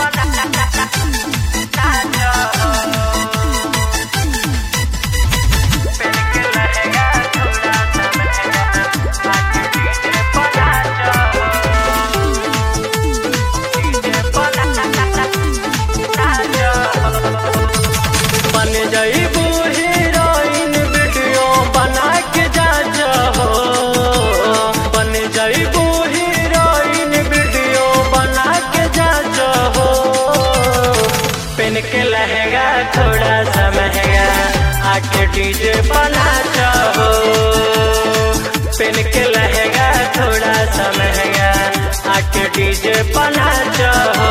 बन जईबू heroine video बना के जा हो बन जईबू हीरोइन वीडियो बना के जा हो पेन के लहंगा थोड़ा सा महंगा आके डीजे बना हो पेन के लहंगा थोड़ा सा महंगा आके डीजे बना हो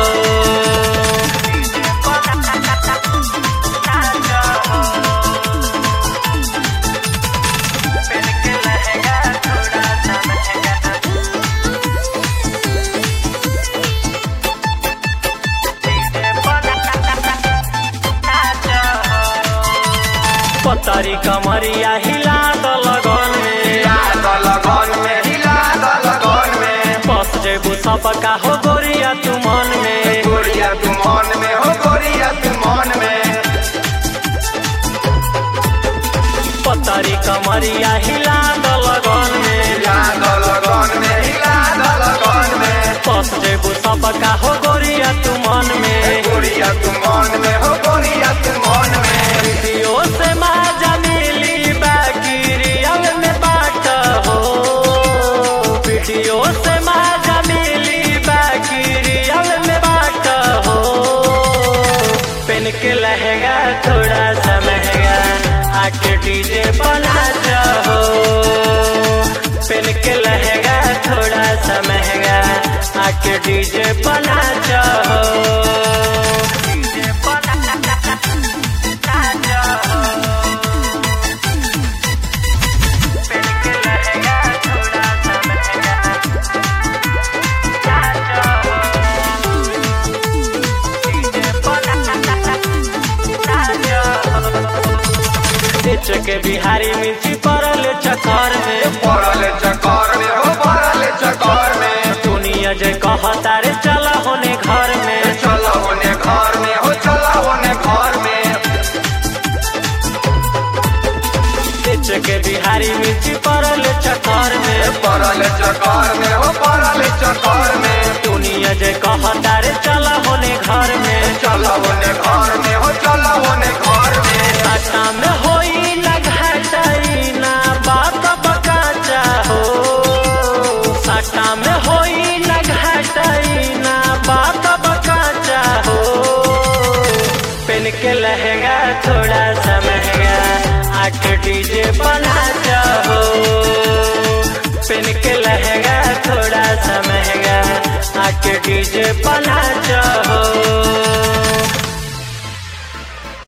पतरी कमरिया हिला द लगन में बस जेबू सबका हो गोरिया तू मन में पतरी कमरिया हिला द लगन में बस जेबू सबका हो गोरिया तू मन में वीडियो से माजा मिली बाकी रियल में बाट हो वीडियो से माजा मिली बाकी रियल में बाट हो पेन के लहंगा थोड़ा सा महंगा आके डीजे बना हो पेन के लहंगा थोड़ा सा महंगा आके डीजे बना हो बेच के बिहारी मिर्ची पड़ल चक्कर में चकर में हो पड़ल चकर में दुनिया जे कहता रे चला होने घर में चला होने घर में हो चला होने घर में बेच के बिहारी मिर्ची पड़ल चक्कर में पड़ल चकर में हो पड़ल चकर में दुनिया जे कहता रे चला होने घर में चला होने घर में हो चला होने घर में साटा में होई ना घटाई ना बाप बकाचा हो साटा में होई ना घटाई ना बाप बकाचा हो पेन के लहंगा थोड़ा सा महंगा आके डीजे बना हो पेन के लहंगा थोड़ा सा महंगा आके डीजे बना हो